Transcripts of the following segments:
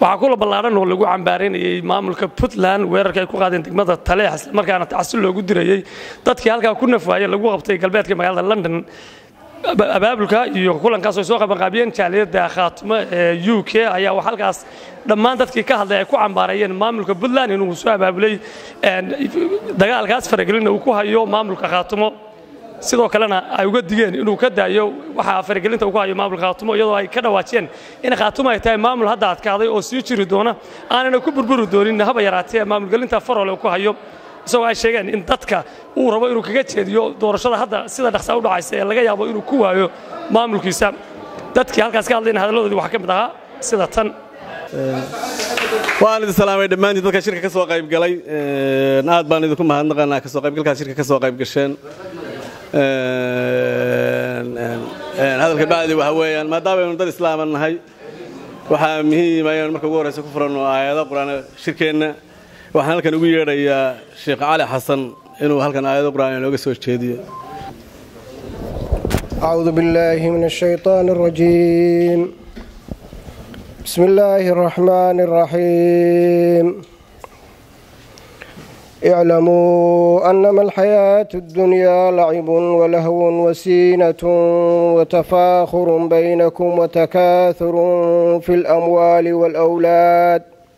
waxaa kula ballaadhan oo lagu cambaaranayey maamulka puntland weerarka ay ku qaadeen degmada taleex islamarkaana tacsi loogu dirayey dadkii halkaa ku nafwaayey lagu qabtay galbeedka magaalada london abaabulka iyo kulankaas ay soo qabanqaabiyeen jaaliyadda khaatimo ee u k ayaa halkaas dhammaan dadkii ka hadlay ay ku cambaareeyeen maamulka puntland inuu soo abaabulay dagaalkaas faragelina uu ku hayo maamulka khaatimo sidoo kalena ay uga digeen inuu ka daayo waxaa faragelinta uu ku hayo maamulka khaatimo iyadoo ay ka dhawaajiyeen in khaatimo ay tahay maamul hadda adkaaday oo sii jiri doona aanana ku burburi doonin haba yaraatee maamulgelinta farole uu ku hayo isagoo ay sheegeen in dadka uu rabo inuu kaga jeediyo doorashada hadda sida dhaqsaa u dhacaysa ee laga yaabo inuu ku waayo maamulkiisa dadkii halkaas ka hadlayna hadalladoodii waxaa ka mid ahaa sida tan waan idin salaamay dhammaantiin dadka shirka ka soo qayb galay aad baan idinku mahadnaqanaa kasoo qaybgalkaas shirka ka soo qayb gasheen hadalka bacdi waxa weeyaan maadaamaaynu dad islaama nahay waxaa muhiima inaynu marka ugu horreysa ku furanno aayado qur-aan shirkeenna waxaan halkan ugu yeedhayaa sheekh cali xasan inuu halkan aayado qur-aan inooga soo jeediyo أعوذ بالله من الشيطان الرجيم بسم الله الرحمن الرحيم اعلموا أنما الحياة الدنيا لعب ولهو وسينة وتفاخر بينكم وتكاثر في الأموال والأولاد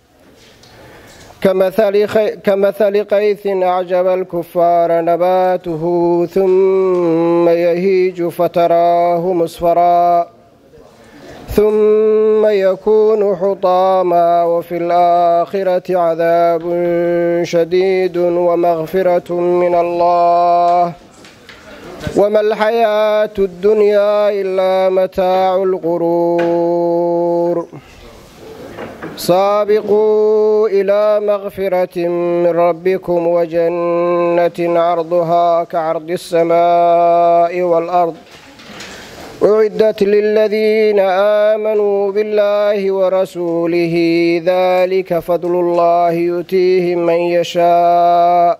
كمثل, خي... كمثل قيث أعجب الكفار نباته ثم يهيج فتراه مصفرا ثم يكون حطاما وفي الآخرة عذاب شديد ومغفرة من الله وما الحياة الدنيا إلا متاع الغرور سابقوا إلى مغفرة من ربكم وجنة عرضها كعرض السماء والأرض أعدت للذين آمنوا بالله ورسوله ذلك فضل الله يؤتيه من يشاء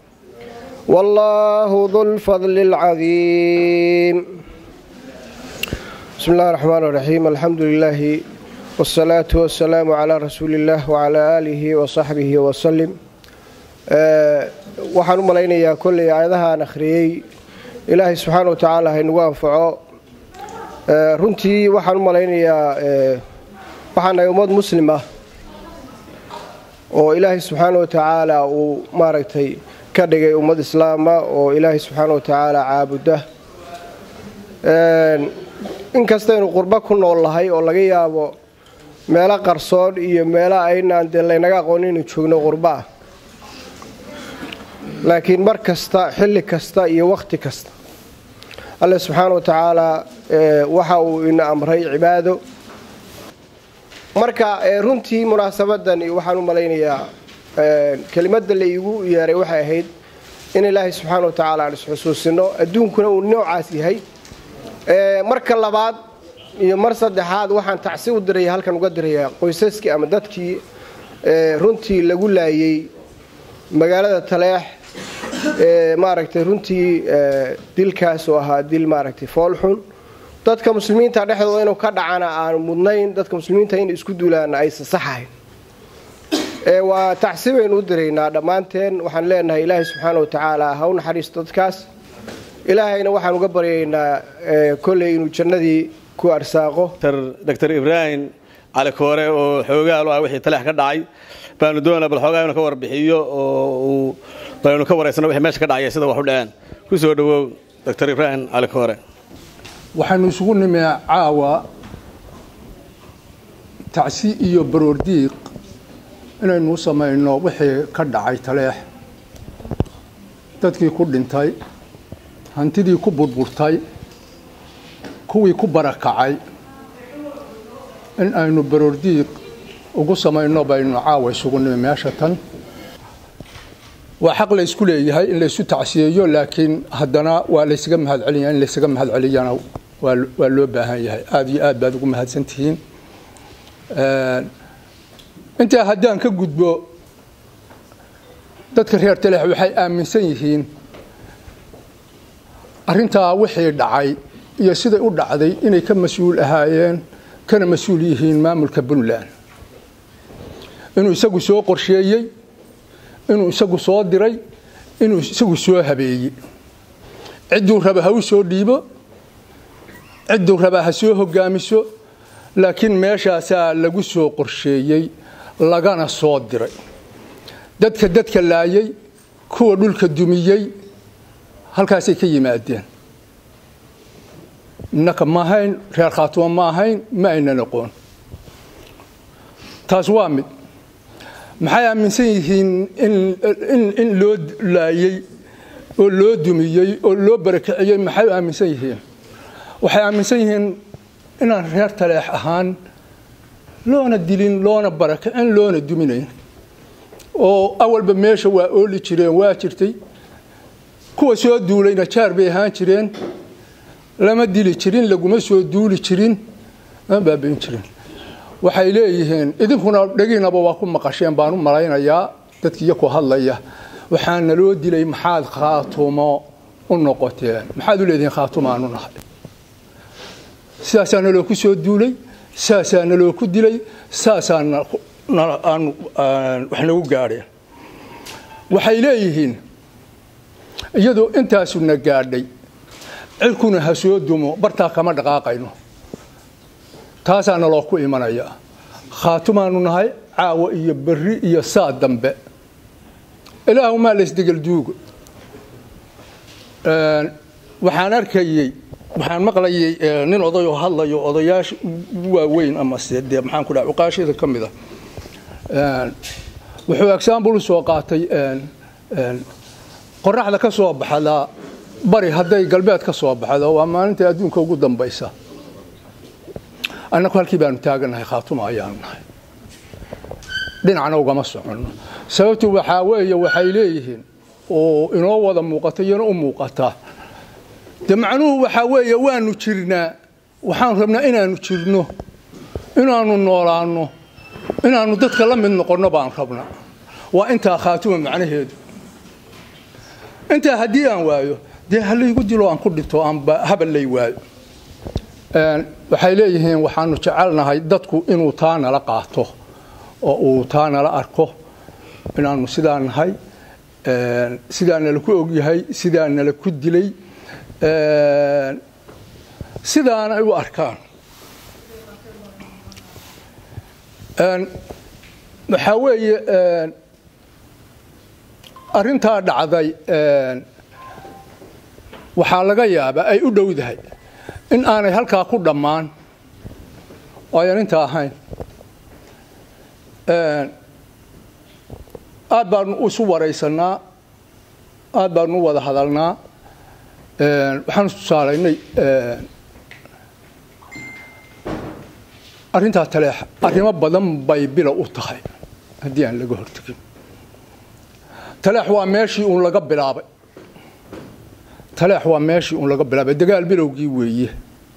والله ذو الفضل العظيم بسم الله الرحمن الرحيم الحمد لله والصلاة والسلام على رسول الله وعلى آله وصحبه وسلم waxaan u malaynayaa kolley aayadahaan akhriyey ilaahay subxaana wa tacaala haynagu anfaco runtii waxaan u malaynayaa waxaan nahay ummad muslim ah oo ilaahay subxaana wa tacaala uu maaragtay ka dhigay ummad islaama oo ilaahay subxaana wa tacaala caabuda inkastaynu qurbo ku nool lahay oo laga yaabo meelo qarsoon iyo meelo aynaan dee laynaga aqoonin inu joogno qurbo ah laakiin mar kasta xilli kasta iyo wakhti kasta alle subxaana wa tacaalaa waxa uu ina amray cibaado marka runtii munaasabadan waxaan u malaynayaa kelimadda la iigu yeeray waxay ahayd in ilaahay subxaana wa tacaala aan isxusuusino adduunkuna uu noocaas yahay marka labaad iyo mar saddexaad waxaan tacsi u diraya halkan uga dirayaa qoysaskii ama dadkii runtii lagu laayey magaalada taleex maaragtay runtii dilkaas oo ahaa dil maaragtay foolxun dadka muslimiinta dhexdooda inuu ka dhacana aanu mudnayn dadka muslimiinta in isku duulaana aysan saxahayn waa tacsi baynu u diraynaa dhammaanteen waxaan leenahay ilaahay subxaana wa tacaala ha u naxariisto dadkaas ilaahayna waxaan uga baryaynaa kolley inuu jannadii ku arsaaqo dr ibraahim cali koore oo xoogaal ah wixii taleex ka dhacay baanu doonaa bal xoogaa inuu ka warbixiyo oo uu baynu ka waraysano wixii meesha ka dhacaya sida wax u dhaceen ku soo dhowow dr ibraahim cali koore waxaynu isugu nimee caawa tacsi iyo baroordiiq inaynu u samayno wixii ka dhacay taleex dadkii ku dhintay hantidii ku burburtay kuwii ku barakacay in aynu baroordiiq ugu samayno baynu caawa isugu nimi meesha tan waa xaq la ysku leeyahay in laysu tacsiyeeyo laakiin haddana waa laysaga mahad celinayaa in laysaga mahad celiyana waa loo baahan yahay aada iyo aad baad ugu mahadsantihiin intaa haddaan ka gudbo dadka reer taleex waxay aaminsan yihiin arrintaa wixii dhacay iyo siday u dhacday inay ka mas-uul ahaayeen kana mas-uul yihiin maamulka puntland inuu isagu soo qorsheeyey inuu isagu soo diray inuu isagu soo habeeyey cidduu raba ha u soo dhiibo cidduu raba ha soo hogaamiso laakiin meeshaasaa lagu soo qorsheeyey lagana soo diray dadka dadka laayay kuwa dhulka dumiyey halkaasay ka yimaadeen innaka ma ahayn reer khaatuma ma ahayn ma aynan aqoon taas waa mid maxay aaminsan yihiin in loo laayey oo loo dumiyey oo loo barakiciyey maxay aaminsan yihiin waxay aaminsan yihiin inaan reer taleex ahaan loona dilin loona barakicin loona duminayn oo awalba meesha waa ooli jireen waa jirtay kuwa soo duulayna jaar bay ahaan jireen lama dili jirin laguma soo duuli jirin lama baabayn jirin waxay leeyihiin idinkuna dhegiinaba waa ku maqasheen baan u malaynayaa dadkiiyo ku hadlaya waxaa naloo dilay maxaad khaatumo u noqoteen maxaad u leedihiin khaatumaanu nahay sidaasaa naloo ku soo duulay saasaa naloo ku dilay saasaa wax nagu gaadheen waxay leeyihiin iyadoo intaasu na gaadhay cirkuna ha soo dumo bartaa kama dhaqaaqayno taasaa naloo ku imanaya khaatumaanu nahay caawa iyo berri iyo saa dambe ilaahumaa laysdegelduuga waxaan arkayey waxaan maqlayay nin odayoo hadlayo odayaasha waaweyn amase dee maxaan ku dhaha cuqaashada ka mid a wuxuu exaambul soo qaatay qoraxda ka soo baxdaa bari hadday galbeed ka soo baxdo waa maalinta adduunka ugu dambaysa annagu halkii baanu taaganahay khaatuma ayaanu nahay dhinacna ugama soconno sababtu waxaa weeye waxay leeyihiin oo inoo wada muuqata iyona u muuqataa de macnuhu waxaa weeye waanu jirnaa waxaanu rabnaa inaanu jirno inaanu noolaanno inaanu dadka la mid noqonno baan rabnaa waa intaa khaatuma macnaheedu intaa haddii aan waayo dee halaygu dilo aan ku dhinto aanba haballay waayo waxay leeyihiin waxaanu jecelnahay dadku inuu taa nala qaato oo uu taa nala arko inaanu sidaa nahay sidaa nala ku ogyahay sidaa nala ku dilay sidaana ay u arkaan waxaa weeye arrintaa dhacday waxaa laga yaabaa ay u dhowdahay in aanay halkaa ku dhammaan oo ayan inta ahayn aad baanu isu waraysanaa aad baanu u wada hadalnaa waxaanu tusaalaynay arrintaa taleexa arrimo badan bay bila u tahay haddii aan laga hortegin taleex waa meeshii uun laga bilaabay taleex waa meeshii uun laga bilaabay dagaal bilowgii weeye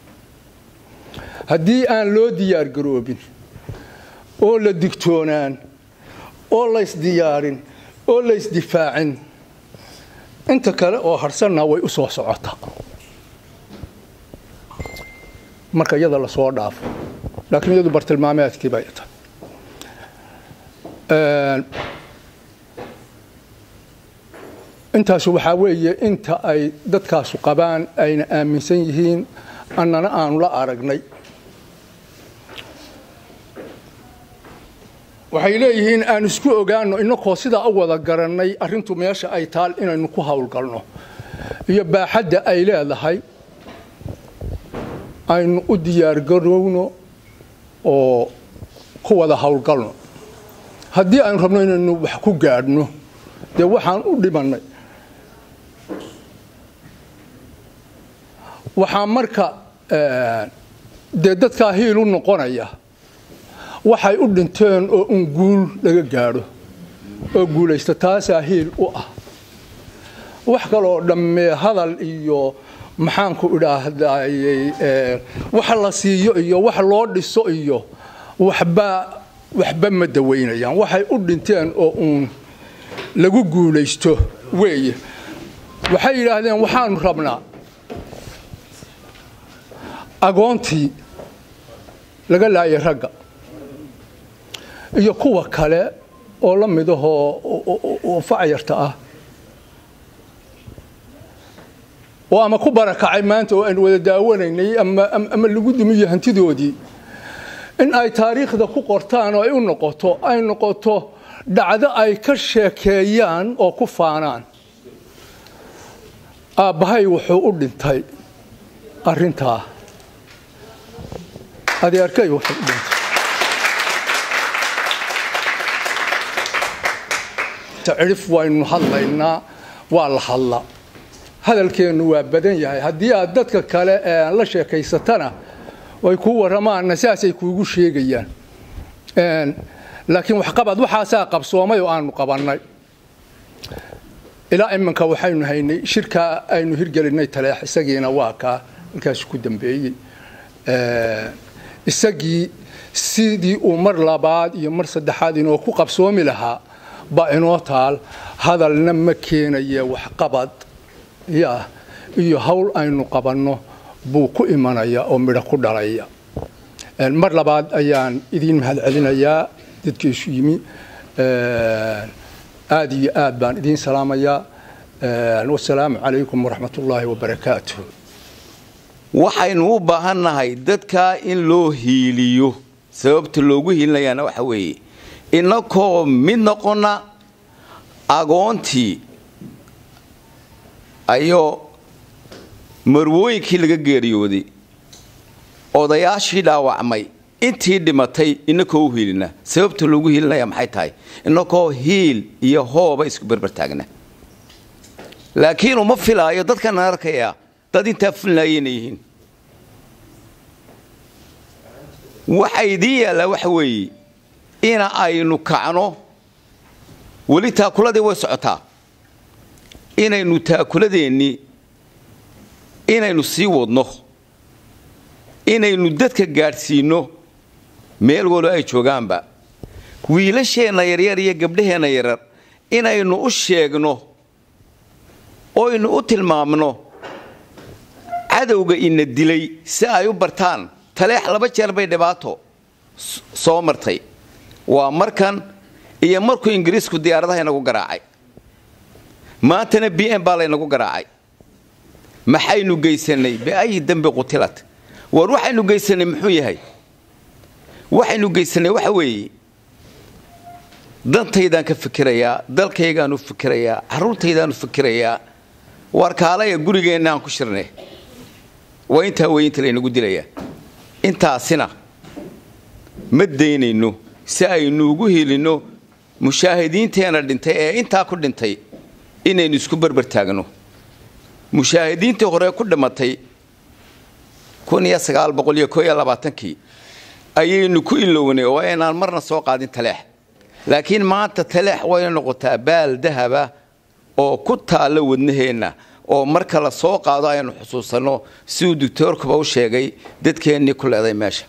haddii aan loo diyaar garoobin oo la digtoonaan oo laysdiyaarin oo laysdifaacin inta kale oo harsanna way u soo socotaa marka iyada lasoo dhaafo laakiin iyadu bartilmaameedkii bay tahay intaasu waxaa weeye inta ay dadkaasu qabaan ayna aaminsan yihiin annana aanu la aragnay waxay leeyihiin aan isku ogaano inakoo sidaa u wada garannay arrintu meesha ay taal inaynu ku howlgalno iyo baaxadda ay leedahay aynu u diyaargarowno oo ku wada howlgalno haddii aynu rabno inaynu wax ku gaadhno dee waxaan u dhimannay waxaa marka dee dadkaa hiil u noqonaya waxay u dhinteen oo un guul laga gaadho oo guulaysta taasaa hiil u ah wax kaloo dhammee hadal iyo maxaanku idhaahdayey wax la siiyo iyo wax loo dhiso iyo waxba waxba ma dawaynayaan waxay u dhinteen oo uun lagu guulaysto weeye waxay yidhaahdeen waxaanu rabnaa agoontii laga laayay ragga iyo kuwa kale oo la mid ahoo oo facyarta ah oo ama ku barakacay maanta oo aynu wada daawanaynay ama lagu dumiyo hantidoodii in ay taariikhda ku qortaan oo ay u noqoto ay noqoto dhacdo ay ka sheekeeyaan oo ku faanaan aabbahay wuxuu u dhintay arrintaa adeerkay wuxuu u dhintay cidhif waynu hadlaynaa waa la hadla hadalkeennu waa badan yahay haddii aad dadka kale la sheekaysatana way kuu warramaanna saasay kuugu sheegayaan laakiin waxqabad waxaasaa qabsoomay oo aanu qabannay ilaa iminka waxaynu haynay shirkaa aynu hirgelinay taleex isagiina waa kaa halkaas ku dambeeyey isagii sidii uu mar labaad iyo mar saddexaad inoo ku qabsoomi lahaa baa inoo taal hadalna ma keenaya waxqabad ya iyo hawl aynu qabanno buu ku imanaya oo midho ku dhalaya mar labaad ayaan idiin mahadcelinayaa dadkiisu yimi aad iyo aad baan idiin salaamayaa wasalaamu calaykum waraxmat ullaahi wabarakaatu waxaynu u baahannahay dadkaa in loo hiiliyo sababta loogu hiilinayaana waxa weeye inakoo mid noqonna agoontii ayoo marwooyinkii laga geeriyooday odayaashii dhaawacmay intii dhimatay inakoo u hiilina sababta loogu hiilinaya maxay tahay inakoo hiil iyo hooba isku berbertaagna laakiin uma filaayo dadkan arkaya dad intaa fulinaaya inay yihiin waxa idiin yaallaa waxa weeye ina aynu kacno weli taakuladii way socotaa inaynu taakuladeennii inaynu sii wadno inaynu dadka gaadhsiinno meel walo ay joogaanba wiilasheenna yaryar iyo gabdhaheenna yaryar inaynu u sheegno oynu u tilmaamno cadowga ina dilay si ay u bartaan taleex laba jeer bay dhibaato soo martay waa markan iyo markuu ingiriisku diyaaradaha inagu garaacay maantana b m baa laynagu garaacay maxaynu geysanay biayi dembi qutilat war waxaynu geysanay muxuu yahay waxaynu geysanay waxa weeye dantaydaan ka fikirayaa dalkaygaanu fikirayaa carruurtaydaanu fikirayaa waar kaalaya gurigeenna aan ku shirnay waa intaa wey inta laynagu dilayaa intaasina ma daynayno si aynu ugu helinno mushaahidiinteenna dhintay ee intaa ku dhintay inaynu isku berber taagno mushaahidiintii hore ku dhimatay kii ayaynu ku ilownay oo inaan marna soo qaadin taleex laakiin maanta taleex wayna noqotaa baal dahaba oo ku taalla wadnaheenna oo marka la soo qaado aynu xusuusanno siduu doctoorkuba u sheegay dadkeennii ku leeday meesha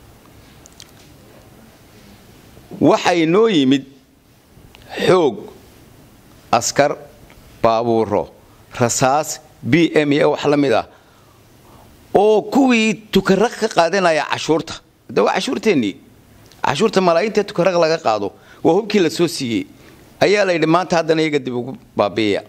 waxay noo yimid xoog askar baabuuro rasaas b m iyo wax la mid ah oo kuwii tukaraq ka qaadanaya cashuurta de waa cashuurteennii cashuurta malaayiinta tukaraq laga qaado waa hubkii la soo siiyey ayaa la yidhi maanta haddana iyaga dib ugu baabiiya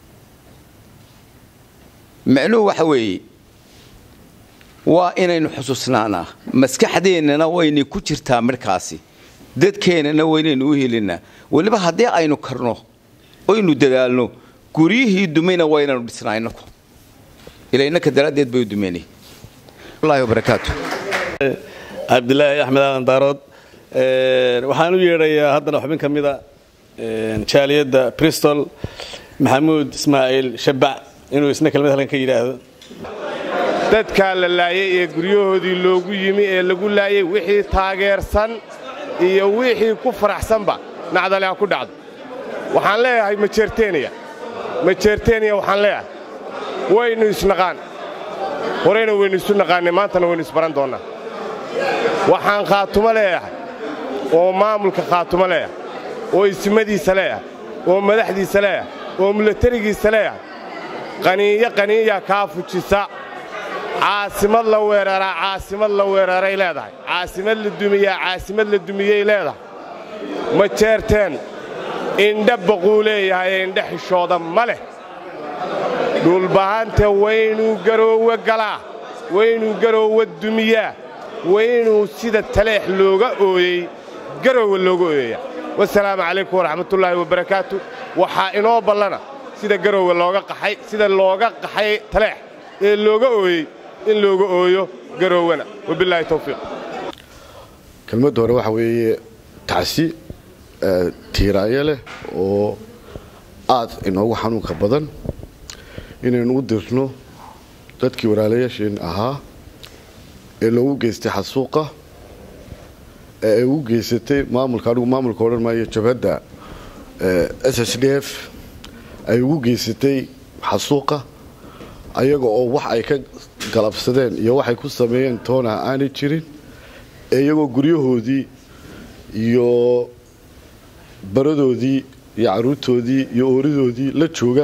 micnuhu waxa weeye waa inaynu xusuusnaanaa maskaxdeennana waynay ku jirtaa markaasi dadkeennana waynaynu u helinnaa weliba haddii aynu karno oynu dadaalno guryihii dumayna waynaynu dhisnaa inaku ila innaka daraaddeed bay u dumeynay wallahi wabarakaatu cabdilaahi axmed aadan daarood waxaan u yeedhayaa haddana xubin ka mida jaaliyadda bristol maxamuud ismaaciil shabac inuu isna kelmad halkan ka yidhaahdo dadkaa la laayay ee guryahoodii loogu yimi ee lagu laayay wixii taageersan iyo wixii ku faraxsanba nacdale ha ku dhacdo waxaan leeyahay majeerteniya majeerteniya waxaan leeyahay waynu isnaqaan horeyna waynu isu naqaannay maantana waynu isbaran doonnaa waxaan khaatumo leeyahay oo maamulka khaatumo leeyahay oo ismadiisa leeyahay oo madaxdiisa leeyahay oo milatarigiisa leeyahay qaniiyo qaniiya kaa fujisa caasimad la weeraraa caasimad la weeraray leedahay caasimad la dumiyaa caasimad la dumiyey leedahay ma jeerteen indha baquu leeyahay indha xishooda ma leh dhulbahanta waynuu garoowe galaa waynuu garoowe dumiyaa waynuu sida taleex looga ooyey garoowe looga ooyayaa wasalaamu calaykum waraxmatullaahi wabarakaatu waxaa inoo ballana sida garoowe looga qaxay sida looga qaxay taleex ee looga ooyey in looga ooyo garoowena wabilaahi tawfiiq kelmadda hore waxa weeye tacsi tiiraayo leh oo aad inoogu xanuunka badan inaynu u dirno dadkii walaalayaasheen ahaa ee loogu geystay xasuuqa ee ay ugu geysatay maamulka anigu maamulka odhan maayo jabhadda s s d f ay ugu geysatay xasuuqa ayaga oo wax ay ka galabsadeen iyo waxay ku sameeyeen toona aanay jirin ee iyagoo guryahoodii iyo baradoodii iyo caruurtoodii iyo ooridoodii la jooga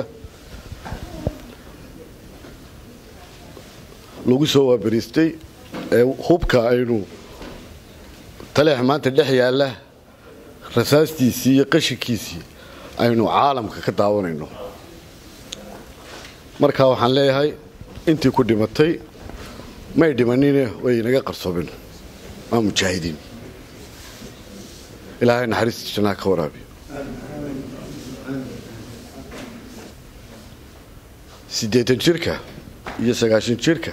lagu soo waabariistay ee hubka aynu taleex maanta dhex yaalla rasaastiisii iyo qashinkiisii aynu caalamka ka daawanayno markaa waxaan leeyahay intii ku dhimatay may dhimanine way inaga qarsoobeen waa mujaahidiin ilaahay naxariista jannaha ka waraabiyo siddeetan jirka iyo sagaashan jirka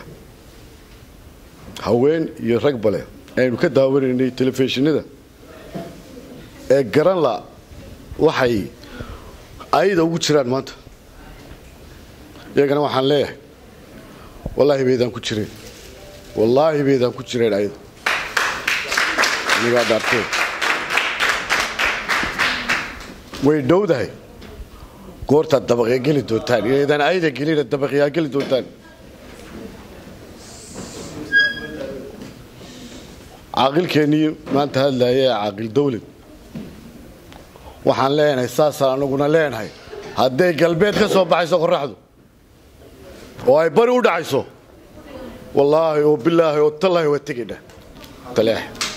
haween iyo rag bale aynu ka daawanaynay telefishinada ee garan la waxay ayada ugu jiraan maanta iyagana waxaan leeyahay wallaahi baydaan ku jireen wallaahi baydaan ku jireen ayada anigaa dhaarteed way dhowdahay goortaad dabaqya geli doontaan inaydaan ayada gelina dabaqyaa geli doontaan caaqilkeennii maanta hadlaaya ee caaqil dawlad waxaan leenahay saasaan anaguna leenahay hadday galbeed ka soo baxayso qorraxdu oo ay bari u dhacayso wallaahi oo bilaahi oo tallaahi waa tegidha taleex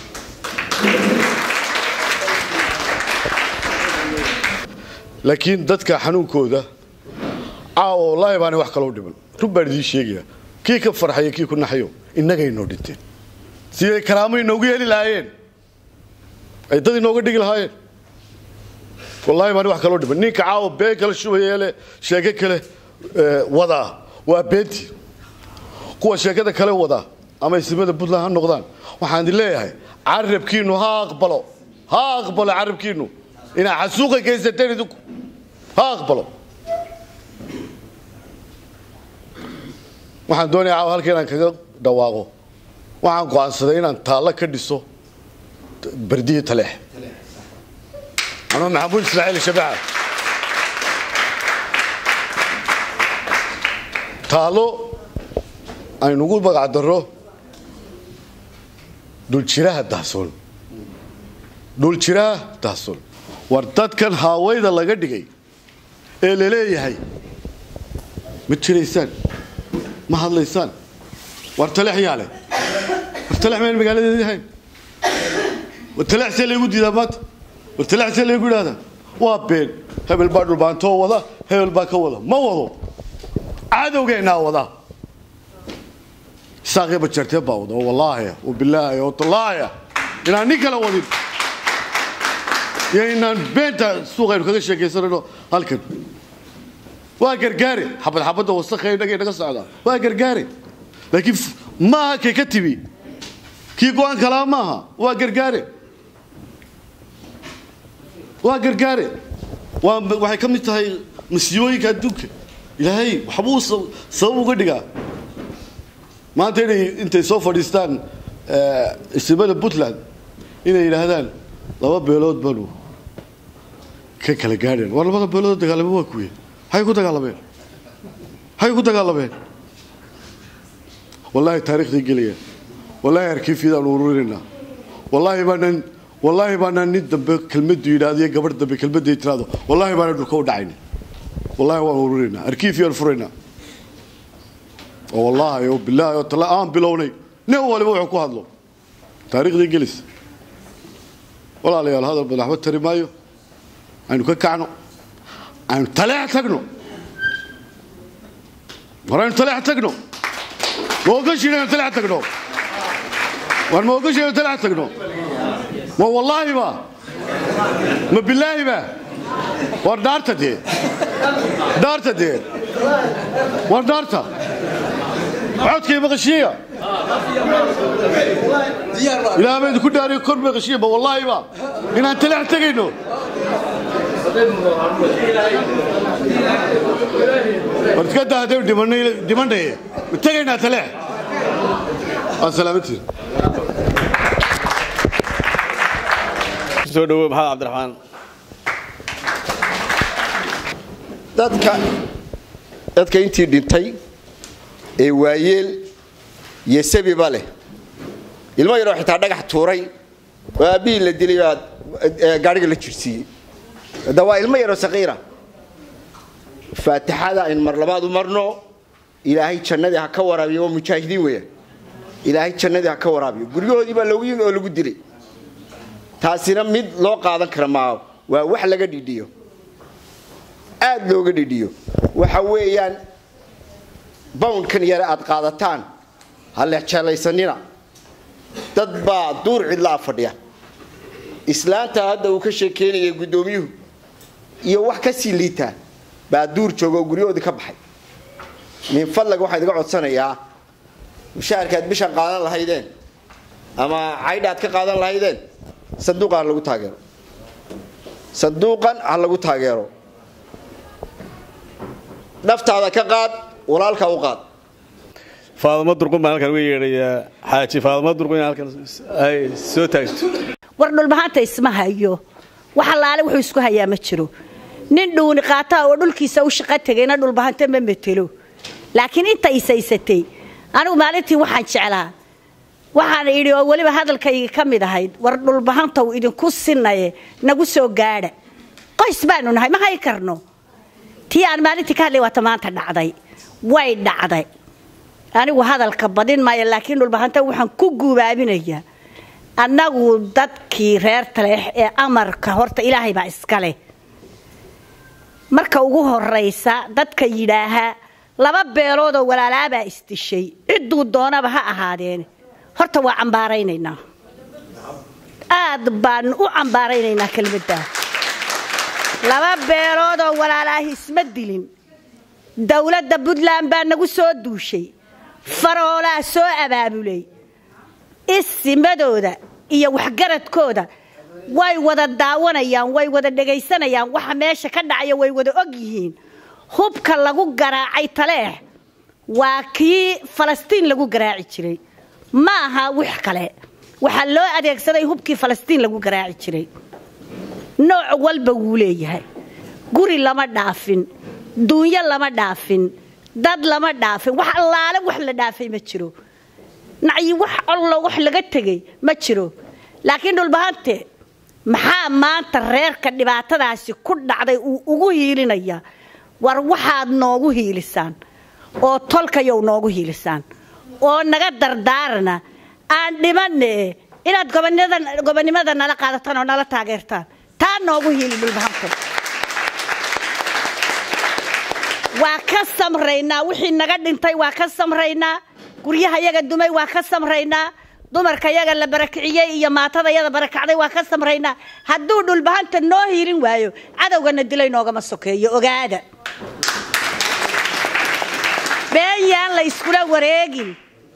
laakiin dadka xanuunkooda caawa wallaahi baanay wax kaloo dhiman run baan idiin sheegaya kii ka farxayo kii ku naxayo innagay noo dhinteen siday karaamo inoogu heli lahaayeen ay dad inooga dhigi lahaayeen wallaahi baanay wax kaloo dhiman ninka caawa been kale shubayeele sheeke kale wadaa waa beentii kuwa sheekada kale wadaa ama isimada puntland ha noqdaan waxaan idin leeyahay carabkiinnu ha aqbalo ha aqbalo carabkiinnu inaad xasuuqa geysateen idinku ha aqbalo waxaan doonaya caawa halka inaan kaga dhawaaqo waxaan go'aansaday inaan taallo ka dhiso bardiyi taleex anuu maxamuud ismaaciil shabaca taallo aynugu magac darro dhuljiraha dahsoon dhuljiraha dahsoon war dadkan haawayda laga dhigay ee la leeyahay ma jiraysaan ma hadlaysaan war taleex yaa leh war taleex mayna magaaladeedii ahayn war taleex see laygu diidaa maanta war taleex see laygu idhahdaa waa been hebel baa dhulbaantoo wada hebel baa ka wada ma wado cadowgeennaa wada isaaqii bajartee baa wada oo wallaahi oo bilaahi oo tallaahi inaan nin kale wadin iyo inaan beenta suuqaynu kaga sheekaysanayno halkan waa gargaare xabad xabadda wasakha innaga inaga socdaa waa gargaare laakiin maaha kay ka timi kii go-aan kalaa maaha waa gargaare waa gargaare waa waxay ka mid tahay masiibooyinka adduunka ilaahay waxbuu sabab uga dhigaa maanta inay intay soo fadhiistaan isimada puntland inay yidhaahdaan laba beelood baanu ka kala gaadheen war labada beelood dagaalame waa kuwe maxay ku dagaalameen maxay ku dagaalameen wallaahi taarikhday gelayaan wallaahi arkiifyadaan ururinaynaa wallaahi baanaan wallaahi baanaan nin dambe kelmaddu yidhaahdo iyo gabadh dambe kelmadday tiraado wallaahi baanaan dhulka u dhacayna wallaahi waan ururinaynaa arkiifyaan furaynaa oo wallaahi oo bilaahi oo tala aan bilownay nin waliba wuxuu ku hadlo taariikhday gelis walaalayaal hadal badan waxba tari maayo aynu ka kacno aynu taleex tagno war aynu taleex tagno ma ogashiin aynu taleex tagno war ma ogashiin aynu taleex tagno ma wallaahi ba ma bilaahi ba war dhaarta dee dhaarta dee war dhaarta codkay maqashiiya ilaah baa idinku dhaariyo kor maqashiiya ma wallaahi ba inaan taleex tegayno war iska daa haddaynu dhimanaye ma tegaynaa taleex waa salaamantiin soo dhawow maxamed cabdiraxmaan dadka dadka intii dhintay ee waayeel iyo sabiba leh ilmo yaroo xitaa dhagax tuuray oo aabbihii la dilay baa gaadhiga la jirsiiyey hadda waa ilmo yaroo saqiira faatixada aynu mar labaad u marno ilaahay jannadii ha ka waraabiyo waa mujaahidiin weya ilaahay jannadii ha ka waraabiyo guryahoodii baa loogu yimi oo lagu dilay taasina mid loo qaadan kara maa waa wax laga dhidhiyo aad looga dhidhiyo waxa weeyaan bawndkan yare aad qaadataan ha leexjeelaysanina dad baa duur cidlaa fadhiya islaanta hadda uu ka sheekeynaya guddoomiyuhu iyo wax ka sii liitaa baa duur jooga oo guryahoodii ka baxay min fadlag waxaan idiga codsanayaa mushaharkaad bishan qaadan lahaydeen ama caydhaad ka qaadan lahaydeen sanduuqan ha lagu taageero sanduuqan ha lagu taageero naftaada ka qaad walaalka u qaad faadamo durqun baan halkan uga yeedhayaa xaaji faadamo durqun in halkan ay soo taagto war dhulbahanta isma hayo wax allaale wuxuu isku hayaa ma jiro nin dhuuni qaataa oo dhulkiisa u shaqo tegayna dhulbahanta ma metelo laakiin inta isaysatay anigu maalintii waxaan jeclaa waxaan idhi oo weliba hadalkayga ka mid ahayd war dhulbahantaw idinku sinaye nagu soo gaadha qoys baanu nahay ma hay karno tii aan maalintii ka hadlay waata maanta dhacday way dhacday anigu hadalka badin maayo laakiin dhulbahanta waxaan ku guubaabinayaa annagu dadkii reer taleex ee amarka horta ilaahay baa iska leh marka ugu horaysa dadka yidhaahaa laba beeloodoo walaalaabaa isdishay cidduu doonaba ha ahaadeen horta waa cambaaraynaynaa aad baan u cambaaraynaynaa kelmaddaa laba beeloodoo walaalaahi isma dilin dowladda puntland baa nagu soo duushay faroolaa soo abaabulay isimadooda iyo waxgaradkooda way wada daawanayaan way wada dhegaysanayaan waxa meesha ka dhacaya way wada og yihiin hubka lagu garaacay taleex waa kii falastiin lagu garaaci jiray ma aha wix kale waxaa loo adeegsaday hubkii falastiin lagu garaaci jiray nooc walba wuu leeyahay guri lama dhaafin duunyo lama dhaafin dad lama dhaafin wax allaale wax la dhaafay ma jiro nacyi wax allo wax laga tegay ma jiro laakiin dhulbahante maxaa maanta reerka dhibaatadaasi ku dhacday uu ugu hiilinaya war waxaad noogu hiilisaan oo tolkayow noogu hiilisaan oo naga dardaarana aan dhimanne inaad gobonimada nala qaadataan oo nala taageertaan taa noogu hiili dhulbahante waa ka samraynaa wixii naga dhintay waa ka samraynaa guryaha yaga dumay waa ka samraynaa dumarka yaga la barakiciyey iyo maatada yada barakacday waa ka samraynaa hadduu dhulbahanta noo hiilin waayo cadowgana dilay noogama sokeeyo ogaada been yaan la iskula wareegin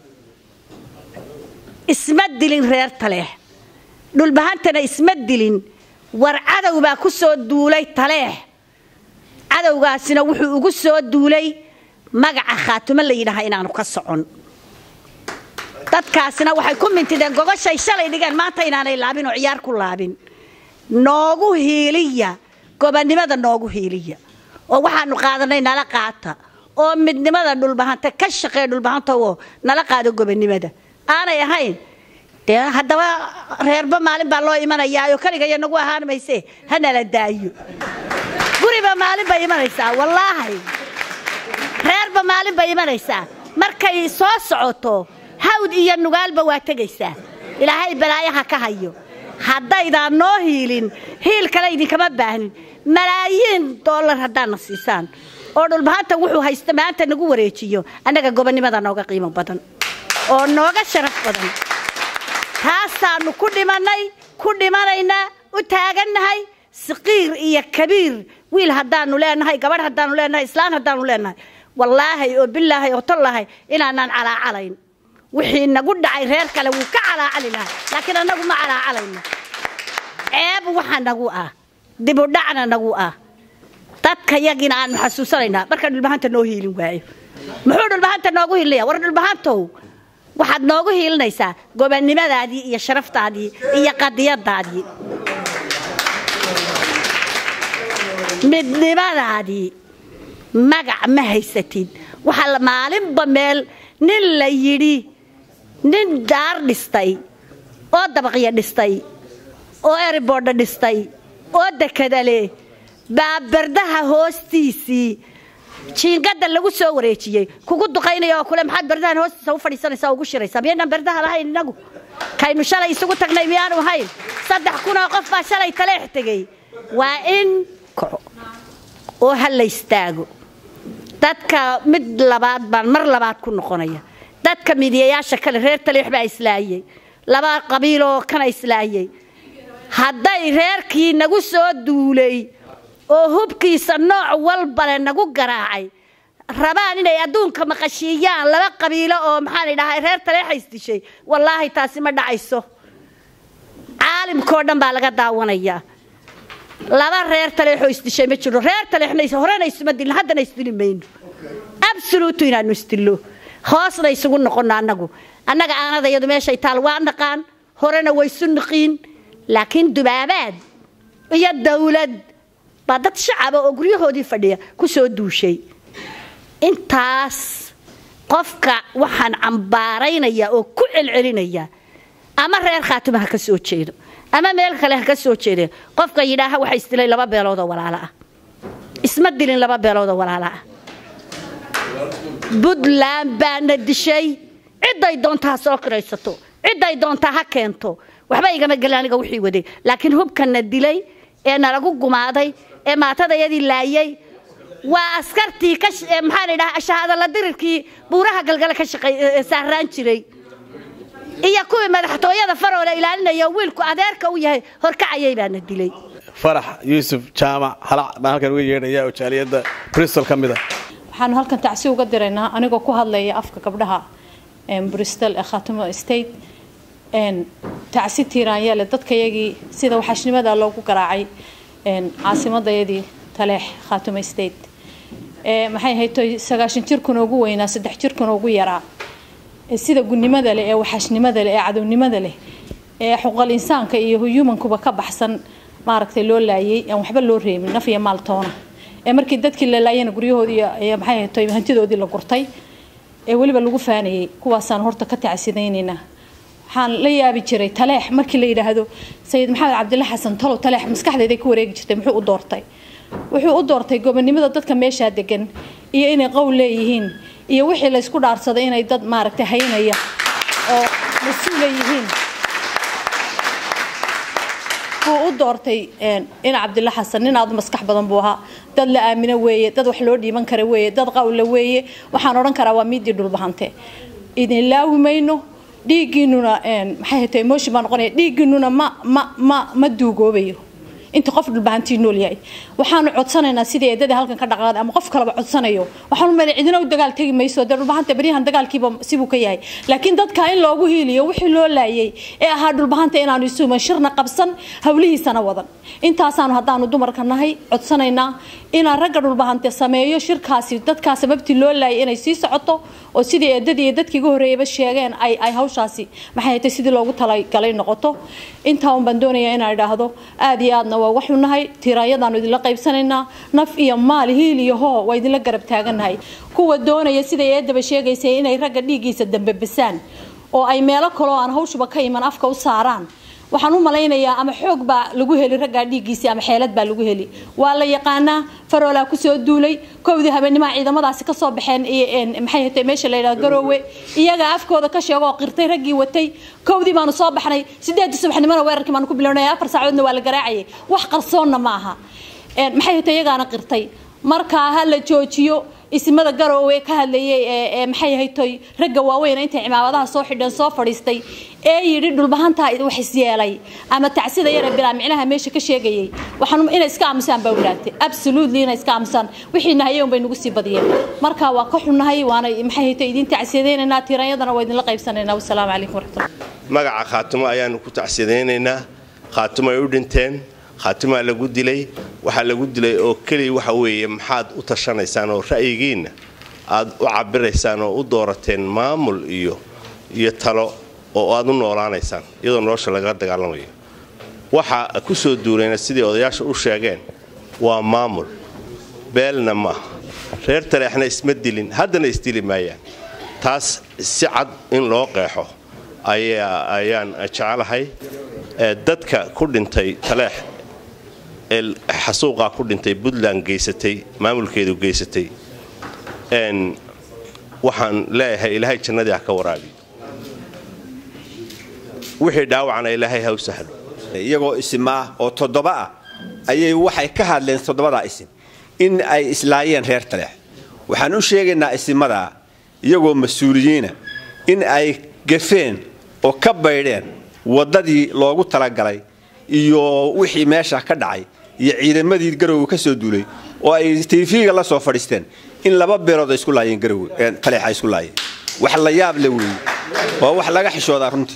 isma dilin reer taleex dhulbahantana isma dilin war cadow baa ku soo duulay taleex cadowgaasina wuxuu ugu soo duulay magaca khaatumo la yidhaaha inaanu ka socon dadkaasina waxay ku mintideen gogoshay shalay dhigeen maanta inaanay laabin oo ciyaar ku laabin noogu hiiliya gobonnimada noogu hiiliya oo waxaanu qaadanay nala qaata oo midnimada dhulbahanta ka shaqee dhulbahanta oo nala qaado gobonnimada aanay ahayn dee haddaba reerba maalin baa loo imanayaa oo keligaya nagu ahaan mayse ha nala daayo guriba maalin bay imanaysaa wallaahi reerba maalin bay imanaysaa markay soo socoto hawd iyo nugaalba waa tegaysaa ilaahay balaayaha ka hayo haddaydaan noo hiilin hiil kale idinkama baahnin malaayiin dollar haddaadna siisaan oo dhulbahanta wuxuu haysta maanta nagu wareejiyo annaga gobonnimada nooga qiimo badan oo nooga sharaf badan taasaannu ku dhimannay ku dhimanaynaa u taagannahay saqiir iyo kabiir wiil haddaannu leenahay gabadh haddaannu leenahay islaan haddaannu leenahay wallaahay oo bilaahay oo tollahay inaanaan calaacalayn wixii nagu dhacay reer kale wuu ka calaacali lahaa laakiin annagu ma calaacalayno ceeb waxa nagu ah dibudhacna nagu ah dadka yagiina aanu xasuusanaynaa marka dhulbahanta noo hiilin waayo muxuu dhulbahanta noogu hiilinaya war dhulbahantow waxaad noogu hiilinaysaa gobonnimadaadii iyo sharaftaadii iyo qadiyadaadii midnimadaadii magac ma haysatid waxaa maalinba meel nin la yidhi nin daar dhistay oo dabaqya dhistay oo eribordha dhistay oo dekada leh baa bardaha hoostiisii jiingada lagu soo wareejiyey kugu duqaynaya oo kule maxaad bardahan hoostiisa u fadhiisanaysaa ugu shiraysaa miyaynaan bardaha lahayn innagu kaynu shalay isugu tagnay miyaanu ahayn saddex kunoo qof baa shalay taleex tegey waa in kaco oo ha la istaago dadka mid labaad baan mar labaad ku noqonaya dadka midiyayaasha kale reer taleex baa islaayey laba qabiiloo kana islaayey hadday reerkii nagu soo duulay oo hubkiisa nooc walbale nagu garaacay rabaan inay adduunka maqashiiyaan laba qabiilo oo maxaan idhahay reer taleexays dishay wallaahi taasi ma dhacayso caalimkao dhan baa laga daawanayaa laba reer taleexoo isdishay ma jiro reer taleexna horena isuma dilin haddana isdili mayno absoluutu inaanu isdillo hoosna isugu noqono annagu annaga aanada iyadu meeshay taal waa naqaan horena waysu niqiin laakiin dubaabaad iyo dawlad baa dad shacaba oo guryahoodii fadhiya ku soo duushay intaas qofka waxaan cambaaraynaya oo ku celcelinaya ama reer khaatima ha ka soo jeedo ama meel kale ha ka soo jeede qofka yidhaaha waxa isdilay laba beeloodoo walaalo ah isma dilin laba beeloodoo walaalo ah puntland baana dishay cidday doontaa ha soo kiraysato cidday doontaa ha keento waxba igama gelin aniga wixii waday laakiin hubkana dilay ee nalagu gumaaday ee maatadayadii laayay waa askartii maxaan idhaha shahaadala dirirkii buuraha galgale ka saaraan jiray iyo kuwii madaxtooyada faroole ilaalinaya wiilku adeerka u yahay horkacayay baana dilay farax yuusuf jaamac halac baan halkan uga yeedhaya oo jaaliyadda bristol ka mid ah waxaanu halkan tacsi uga diraynaa anigoo ku hadlaya afka gabdhaha bristol ee khaatimo state tacsi tiiraanyale dadkayagii sida waxaashnimada loogu garaacay caasimadayadii taleex khaatimo state maxay hayto sagaashan jirkuna ugu weynaa saddex jirkuna ugu yaraa sida gunnimada leh ee waxaashnimada leh ee cadownimada leh ee xuquuqal insaanka iyo humankuba ka baxsan maaragtay loo laayay aan waxba loo reebin naf iyo maaltoona ee markii dadkii la laayana guryahoodii maxay hayto hantidoodii la gurtay ee weliba lagu faanayay kuwaasaan horta ka tacsidaynaynaa waxaan la yaabi jiray taleex markii la yidhaahdo sayid maxamed cabdilla xasan talow taleex maskaxdeeday ku wareegi jirtay muxuu u doortay wuxuu u doortay gobonnimada dadka meeshaa degan iyo inay qowl leeyihiin iyo wixii laysku dhaarsaday inay dad maaragtay haynaya oo mas-uula yihiin buu u doortay in cabdilla xasan nin aad maskax badan buu ahaa dad la aamino weeye dad wax loo dhiiban kara weeye dad qawla weeye waxaan odhan karaa waa miidii dhulbahante idin laawi mayno dhiiggiinuna maxay hatay emotion baa noqonaya dhiiggiinuna ma ma ma ma duugoobayo inta qof dhulbahantii nool yahay waxaanu codsanaynaa sidii eedada halkan ka dhaqaaqda ama qof kaleba codsanayo waxaanu meel cidina u dagaal tegi mayso dee dhulbahanta beryahan dagaalkiiba sibuu ka yahay laakiin dadka in loogu hiiliyo wixii loo laayay ee ahaa dhulbahanta inaanu isuuman shirna qabsan hawlihiisana wadan intaasaanu haddaanu dumarka nahay codsanaynaa inaan ragga dhulbahante sameeyo shirkaasi dadkaa sababtii loo laayay inay sii socoto oo sidii eedadii iyo dadkii uga horreeyaba sheegeen ay ay hawshaasi maxay hatay sidii loogu talagalay noqoto intaa un baan doonayaa inaan idhaahdo aada iyo aadna waa waxu nahay tiraayadaanu idinla qaybsanaynaa naf iyo maal hiil iyo hoo waa idinla garab taagannahay kuwa doonaya siday eedaba sheegaysay inay ragga dhiiggiisa dambe basaan oo ay meelo kaloo aan hawshuba ka iman afka u saaraan waxaan u malaynayaa ama xoog baa lagu heli raggaa dhiiggiisii ama xeelad baa lagu heli waa la yaqaanaa faroolaa kusoo duulay kowdii habeenimaha ciidamadaasi kasoo baxeen maxay hatay meesha la yidhahdo garoowe iyaga afkooda ka sheego oo qirtay raggii watay kowdii baanu soo baxnay sideedii subaxnimona weerarkii baanu ku bilownay afar saacadoodna waa la garaacayay wax qarsoonna ma aha maxay hatay iyagaana qirtay markaa ha la joojiyo isimada garoowe ka hadlayay ee maxay ahaytoy ragga waaweyn intay cimaamadaha soo xidheen soo fadhiistay ee yidhi dhulbahantaa wax isyeelay ama tacsida yare bilaa micnaha meesha ka sheegayay waxaan inay iska aamusaan baa wadaagtay absolutely inay iska aamusaan wixii nahayeen bay nagu sii badiyeen marka waa ka xunnahay waana maxay ahaytoy idin tacsiyadaynaynaa tiiranyadana waa idinla qaybsanaynaa wasalaamu calaykum waraxmatullah magaca khaatimo ayaanu ku tacsiyadaynaynaa khaatimo ay u dhinteen khaatimaa lagu dilay waxaa lagu dilay oo keliya waxa weeye maxaad u tashanaysaan oo ra'yigiinna aad u cabiraysaan oo u doorateen maamul iyo iyo talo oo aad u noolaanaysaan iyadoo nolosha lagaga dagaalamayo waxa ku soo duulayna sidii odayaasha u sheegeen waa maamul beelna maaha reer taleexna isma dilin haddana isdili maayaan taas si cad in loo qeexo ayaan jecelahay dadka ku dhintay taleex ee xasuuqaa ku dhintay puntland geysatay maamulkeedu geysatay waxaan leeyahay ilaahay jannadii ha ka waraabiyo wixii dhaawacana ilaahay ha u sahlo iyagoo isimaa oo toddoba ah ayay waxay ka hadleen toddobadaa isim in ay islaayeen reer taleex waxaan u sheegaynaa isimadaa iyagoo mas-uuliyiina in ay gafeen oo ka baydheen waddadii loogu talagalay iyo wixii meesha ka dhacay iyo ciidamadii garowga ka soo duulay oo ay tv-ga la soo fadhiisteen in laba beelood ay isku laayeen garowe taleex ay isku laayeen wax la yaab le weeye waa wax laga xishoodaa runtii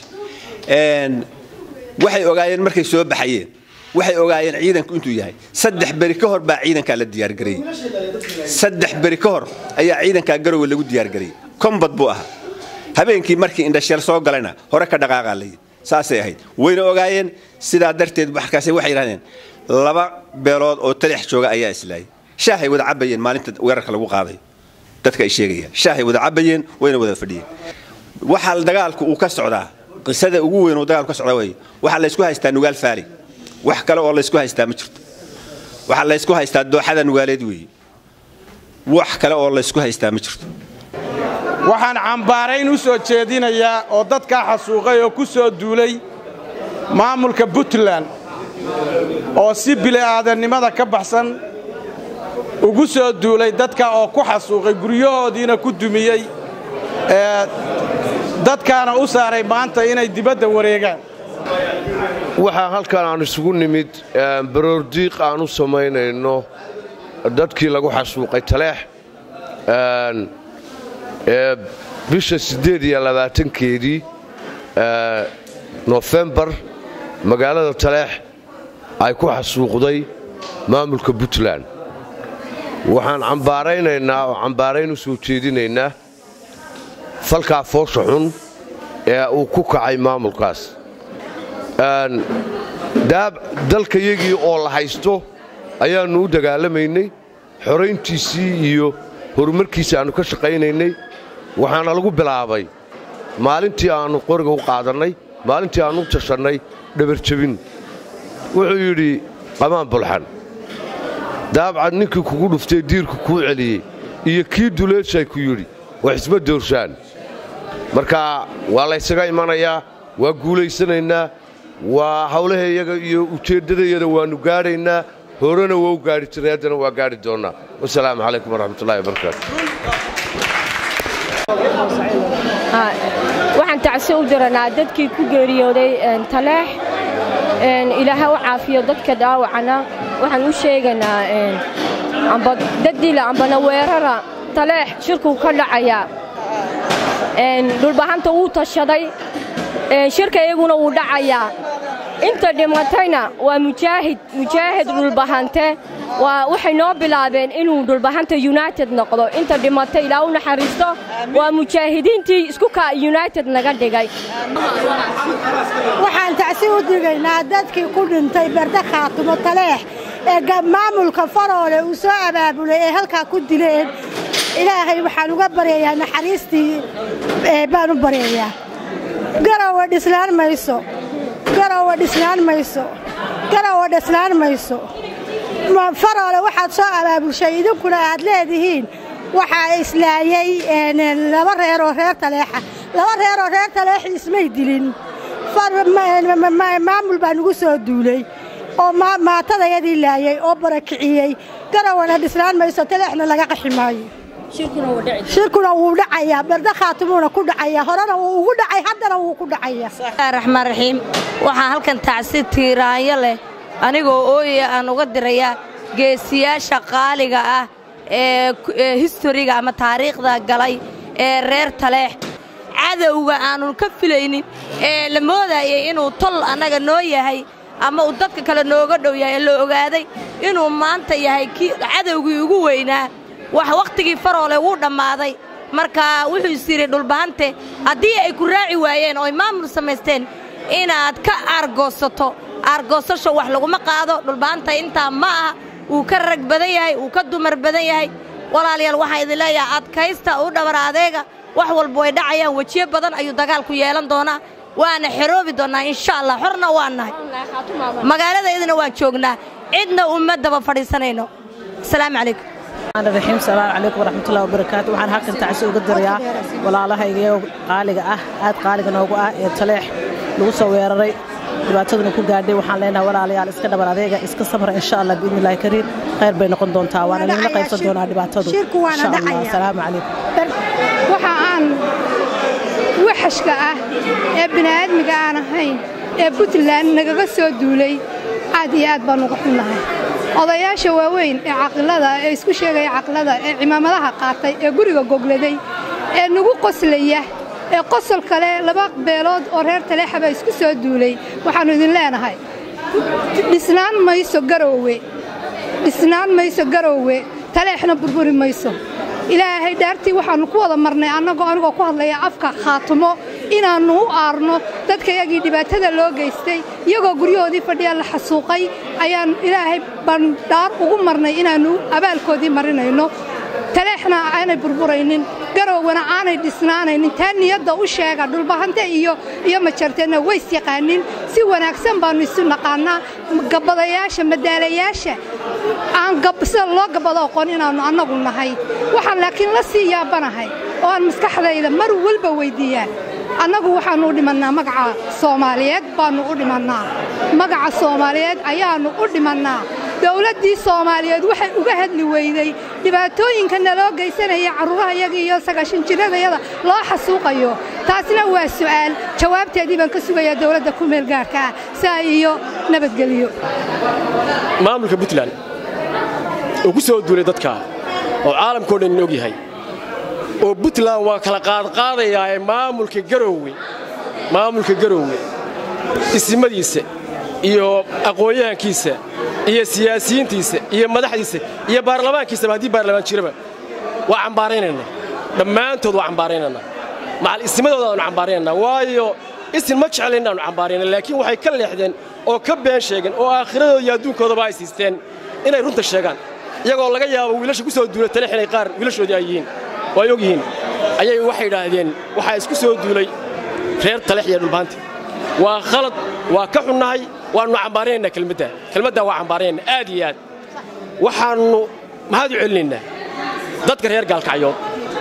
waxay ogaayeen markay soo baxayeen waxay ogaayeen ciidanku intuu yahay saddex beri ka hor baa ciidankaa la diyaargareeyey saddex beri ka hor ayaa ciidankaa garowe lagu diyaargareeyey kombad buu ahaa habeenkii markii indhasheel soo galayna hore ka dhaqaaqaa layidhi saasay ahayd wayna ogaayeen sidaa darteed markaas waxay yidhahdeen laba beelood oo talix jooga ayaa islaayay shaahay wada cabayeen maalinta weerarka lagu qaaday dadka ay sheegayaan shaahay wada cabayeen wayna wada fadhiyeen waxaa dagaalku uu ka socdaa qisada ugu weyn oo dagaalku ka socdaa wey waxaa laysku haystaa nugaal faali wax kale oo laysku haystaa ma jirto waxaa laysku haystaa dooxada nugaaleed weeye wax kale oo laysku haystaa ma jirto waxaan cambaarayn u soo jeedinayaa oo dadkaa xasuuqay oo ku soo duulay maamulka puntland oo si bili'aadannimada ka baxsan ugu soo duulay dadka oo ku xasuuqay guryahoodiina ku dumiyey ee dadkaana u saaray maanta inay dibadda wareegaan waxaa halkan aan isugu nimid baroordiiq aan u samaynayno dadkii lagu xasuuqay taleex ee bisha siddeed iyo labaatankeedii nofembar magaalada taleex ay ku xasuuqday maamulka puntland waxaan cambaaraynaynaa oo cambaarayn u soo jeedinaynaa falkaa foosha xun ee uu ku kacay maamulkaas dalkayagii oo la haysto ayaannu u dagaalamaynay xorayntiisii iyo horumarkiisii aannu ka shaqaynaynay waxaana lagu bilaabay maalintii aannu qoriga u qaadannay maalintii aannu u tashannay dhabarjabin wuxuu yidhi qamaan bulxan daabcad ninkii kugu dhuftay diirku kuu celiyey iyo kii duleeshay ku yidhi wax isma doorshaan marka waa laysaga imanayaa waa guulaysanaynaa waa hawlahayaga iyo ujeeddadayada waannu gaadhaynaa horena waa u gaadhi jiray haddana waa gaadhi doonnaa wasalaamu calaykum waraxmatullahi wabarakaatu waxaan tacsi u diranaa dadkii ku geeriyooday taleex ilaaha u caafiyo dadka dhaawacana waxaan u sheegaynaa amba dadila ambana weerara taleex shirkuu ka dhacayaa dhulbahanta wuu tashaday shirka iyaguna wuu dhacayaa inta dhimatayna waa mujaahid mujaahid dhulbahante waxay noo bilaabeen inuu dhulbahanta united noqdo inta dhimatay ilaa u naxariisto waa mujaahidiintii isku ka united naga dhigay waxaan tacsi u digaynaa dadkii ku dhintay berde khaatumo taleex ee maamulka faroole uu soo abaabulay ee halkaa ku dileen ilaahay waxaan uga baryayaa naxariistii baan u baryayaa garowe dhislaan mayso garowe dhisnaan mayso garowe dhisnaan mayso faroole waxaad soo abaabulshay idinkuna aad leedihiin waxaa islaayay laba reeroo reer taleexa laba reeroo reer taleexa ismay dilin maamul baa nugu soo duulay oo maatadayadii laayay oo barakiciyey garowana dhisnaan mayso taleexna laga qaxi maayo shirkuna wuu dhacayaa berde khaatimuuna ku dhacaya horena wuu ugu dhacay haddana wuu ku dhacaya raxmaan raxiim waxaa halkan tacsi tiiraanyo leh anigoo ooyaya aan uga dirayaa geesiyaasha qaaliga ah ee historiga ama taariikhda galay ee reer taleex cadowga aanun ka filaynin ee la moodayay inuu tol annaga noo yahay ama uu dadka kale nooga dhow yahay ee la ogaaday inuu maanta yahay kii cadowgii ugu weynaa wax wakhtigii faroole wuu dhammaaday marka wuxuu is yidhi dhulbahante haddii ay ku raaci waayeen oo ay maamul samaysteen inaad ka aargoosato aargoosasho wax laguma qaado dhulbahanta intaa ma aha wuu ka rag badan yahay wuu ka dumar badan yahay walaalayaal waxaan idin leeyahay adkaysta u dhabar adeega wax walba way dhacayaan wejiyo badan ayuu dagaalku yeelan doonaa waana xeroobi doonnaa insha allah xorna waan nahay magaaladaydana waan joognaa cidna uma daba fadhiisanayno asalaamu calaykum raxiim salaamu calaykum waraxmatullahi wabarakaatu waxaan halkan tacsi uga dirayaa walaalahayga qaaliga ah aad qaaliga noogu ah ee taleex lagu soo weeraray dhibaataduna ku gaadhay waxaan leenahay walaalayaal iska dhabar adeega iska samra insha allah biidnillahi kariim khayr bay noqon doontaa waana nagala qaybsan doonaa dhibaatadu insha allah asalaamu calaykum waxa aan waxashka ah ee bini'aadmiga aan ahayn ee puntland nagaga soo duulay aad iyo aad baan uga xunnahay odayaasha waaweyn ee caqilada ee isku sheegaya caqilada ee cimaamadaha qaatay ee guriga gogladay ee nagu qoslaya ee qosol kale laba beelood oo reer taleexaba isku soo duulay waxaannu idin leenahay dhisnaan mayso garoowe dhisnaan mayso garoowe taleexna burburi mayso ilaahay dhaartii waxaannu ku wada marnay annagoo anigoo ku hadlaya afka khaatumo inaannu u aarno dadkayagii dhibaatada loo geystay iyagoo guryahoodii fadhiya la xasuuqay ayaan ilaahay baan dhaar ugu marnay inaannu abaalkoodii marinayno taleexna aanay burburaynin garowwana aanay dhisnaanaynin taa niyadda u sheega dhulbahante iyo iyo majarteenna ways yaqaanin si wanaagsan baannu isu naqaannaa gabbadayaasha madaalayaasha aan sida loo gabbado aqoon inaannu annagu nahay waxaan laakiin la sii yaabanahay oo aan maskaxdayda mar walba weyddiiyaa annagu waxaannu u dhimannaa magaca soomaaliyeed baannu u dhimannaa magaca soomaaliyeed ayaannu u dhimannaa dowladdii soomaaliyeed waxay uga hadli weyday dhibaatooyinka naloo geysanaya carruurahayaga iyo sagaashanjiradayada loo xasuuqayo taasna waa su'aal jawaabteedii baan ka sugayaa dowladda ku meelgaarka ah saa iyo nabadgelyo maamulka puntland oo ku soo duulay dadka oo caalamkao dhan in og yahay oo puntland waa kala qaadqaadayaa ee maamulka garoowe maamulka garoowe isimadiisa iyo aqoon-yahankiisa iyo siyaasiyiintiisa iyo madaxdiisa iyo baarlamaankiisaba haddii baarlamaan jiraba waa cambaaraynaynaa dhammaantood waa cambaaraynaynaa macal isimadooda aanu cambaaraynaynaa waayo isin ma jeclayn inaannu cambaarayna laakiin waxay ka leexdeen oo ka been sheegeen oo aakhiradooda iyo adduunkoodaba ay siisteen inay runta sheegaan iyagoo laga yaabo wiilasha ku soo duula taleex inay qaar wiilashoodii ay yihiin oo ay og yihiin ayay waxay idhaahdeen waxaa isku soo duulay reer taleex iyo dhulbaanti waa khalad waa ka xunnahay waannu cambaaranaynaa kelmaddaa kelmaddaa waa cambaaranaynaa aad iyo aad waxaannu maxaad u celinaynaa dadka reer gaalkacyood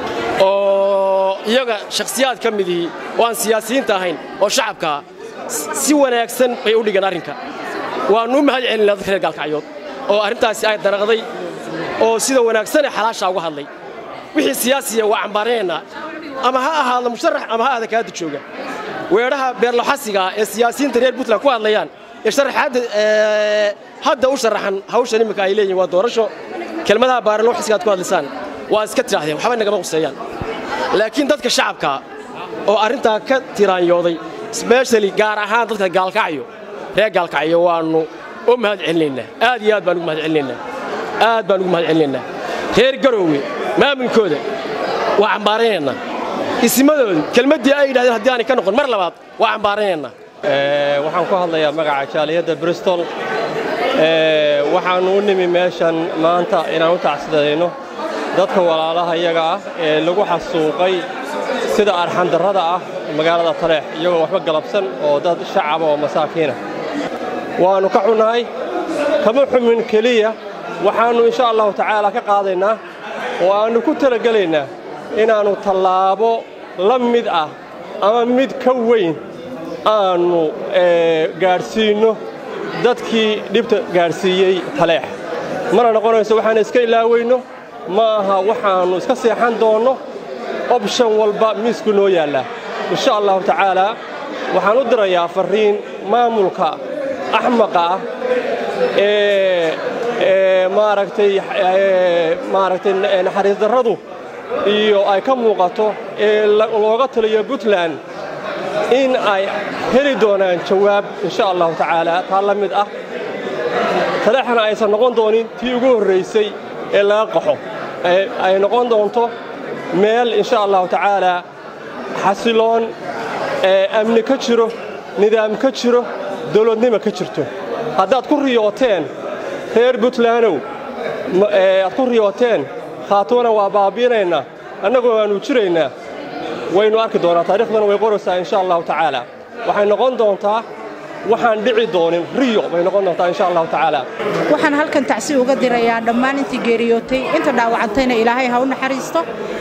oo iyaga shakhsiyaad ka midihii oo aan siyaasiyiinta ahayn oo shacabkaa si wanaagsan bay u dhigeen arrinka waannu u mahad celinaa dadka reer gaalkacyood oo arrintaasi ay daraqday oo sida wanaagsanee xalaashaa uga hadlay wixii siyaasiya waa cambaaranaynaa ama ha ahaado musharax ama ha ahada kaada jooga weedhaha beerlaxasiga ah ee siyaasiyiinta reer puntland ku hadlayaan ee sharaxaadda hadda u sharaxan hawshan imminka ay leeyihin waa doorasho kelmadaha baarlaxasiga aad ku hadlaysaan waa iska tidhaahdeen waxba nagama quseeyaan laakiin dadka shacabka oo arrintaa ka tiraanyooday sbeshali gaar ahaan dadka gaalkacyo reer gaalkacyo waannu u mahad celinaynaa aad iyo aad baan ugu mahad celinaynaa aad baan ugu mahad celinaynaa reer garoowe maamulkooda waa cambaaranaynaa isimadoodu kelmaddii ay yidhahdeen haddii aanay ka noqon mar labaad waa cambaaranaynaa waxaan ku hadlayaa magaca jaaliyadda bristol waxaannu u nimi meeshan maanta inaan u tacsidadayno dadka walaalaha iyaga ah ee lagu xasuuqay sida arxandarrada ah magaalada taleex iyagoo waxba galabsan oo dad shacaba oo masaakiina waannu ka xunnahay kama xumin keliya waxaannu insha allahu tacaala ka qaadaynaa oo aannu ku talagelaynaa inaannu tallaabo la mid ah ama mid ka weyn aannu gaadhsiinno dadkii dhibta gaadhsiiyey taleex mana noqonayso waxaan iska ilaaweyno ma aha waxaannu iska seexan doonno obshan walba miisku noo yaallaa insha allahu tacaalaa waxaan u dirayaa farriin maamulka axmaqa ah ee maaragtay maaragtay naxariis darradu iyo ay ka muuqato ee looga taliyo puntland in ay heli doonaan jawaab insha allahu tacaala taa la mid ah taleexana aysan noqon doonin tii ugu horraysay ee laga qaxo ay noqon doonto meel insha allahu tacaalaa xasiloon amni ka jiro nidaam ka jiro dawladnimo ka jirto haddaad ku riyooteen reer puntlandow aad ku riyooteen khaatuwana waa baabiinaynaa annagoo waannu jiraynaa waynu arki doonaa taarikhdana way qoraysaa insha allahu tacaala waxay noqon doontaa waxaan dhici doonin riyo bay noqon doontaa insha allahu tacaala waxaan halkan tacsi uga dirayaa dhammaan intii geeriyootay inta dhaawacantayna ilaahay ha u naxariisto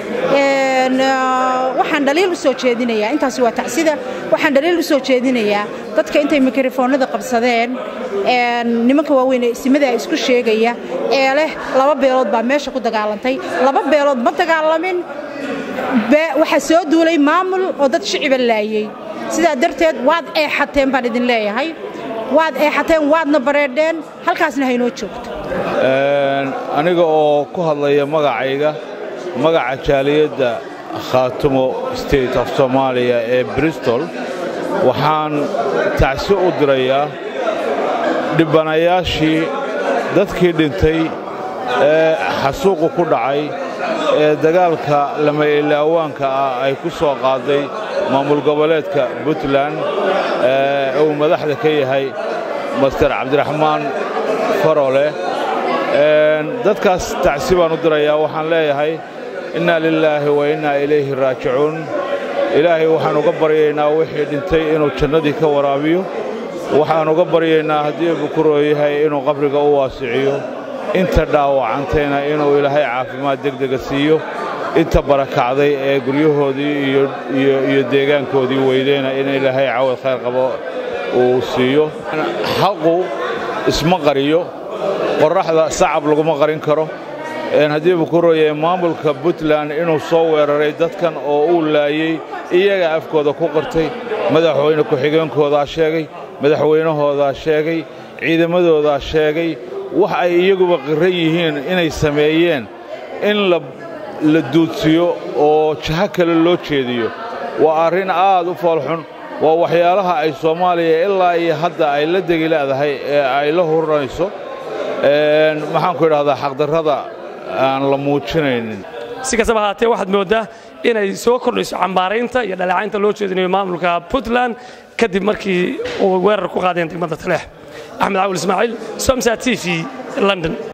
waxaan dhaliil u soo jeedinayaa intaasi waa tacsida waxaan dhaliil u soo jeedinayaa dadka intay mikrofoonada qabsadeen nimanka waaweyn ee isimada isku sheegaya ee leh laba beelood baa meesha ku dagaalantay laba beelood ma dagaalamin waxaa soo duulay maamul oo dad shiciba laayey sidaa darteed waad eexateen baan idin leeyahay waad eexateen waadna bareedheen halkaasna haynoo joogto aniga oo ku hadlaya magacayga magaca jaaliyadda khaatumo state of soomaaliya ee bristol waxaan tacsi u dirayaa dhibbanayaashii dadkii dhintay ee xasuuqu ku dhacay ee dagaalka lama ilaawaanka ah ay ku soo qaaday maamul goboleedka puntland ee uu madaxda ka yahay master cabdiraxmaan farole dadkaas tacsi baan u dirayaa waxaan leeyahay innaa lilaahi wa innaa ilayhi raajicuun ilaahay waxaan uga baryaynaa wixii dhintay inuu jannadii ka waraabiyo waxaan uga baryaynaa haddii bukuroo yahay inuu qabriga u waasiciyo inta dhaawacantayna inuu ilaahay caafimaad degdega siiyo inta barakacday ee guryahoodii iyo deegaankoodii weydeyna in ilaahay cawad khayr qabo uu siiyo xaqu isma qariyo qorraxda sacab laguma qarin karo haddii bukurooyahay maamulka puntland inuu soo weeraray dadkan oo uu laayey iyaga afkooda ku qirtay madaxweyne ku-xigeenkoodaa sheegay madaxweynahoodaa sheegay ciidamadoodaa sheegay wax ay iyaguba qiran yihiin inay sameeyeen in la duudsiyo oo jaho kale loo jeediyo waa arrin aad u foolxun waa waxyaalaha ay soomaaliya ilaa iyo hadda ay la degi leedahay ee ay la huranayso maxaanku idhahdaa xaqdarrada aan la muujinaynin si kastaba ahaatee waxaad mooddaa inay soo kordhayso cambaaraynta iyo dhaleecaynta loo jeedinayo maamulka puntland kadib markii uu weerar ku qaadeen degmada taleex axmed cawil ismaaciil somsa t v london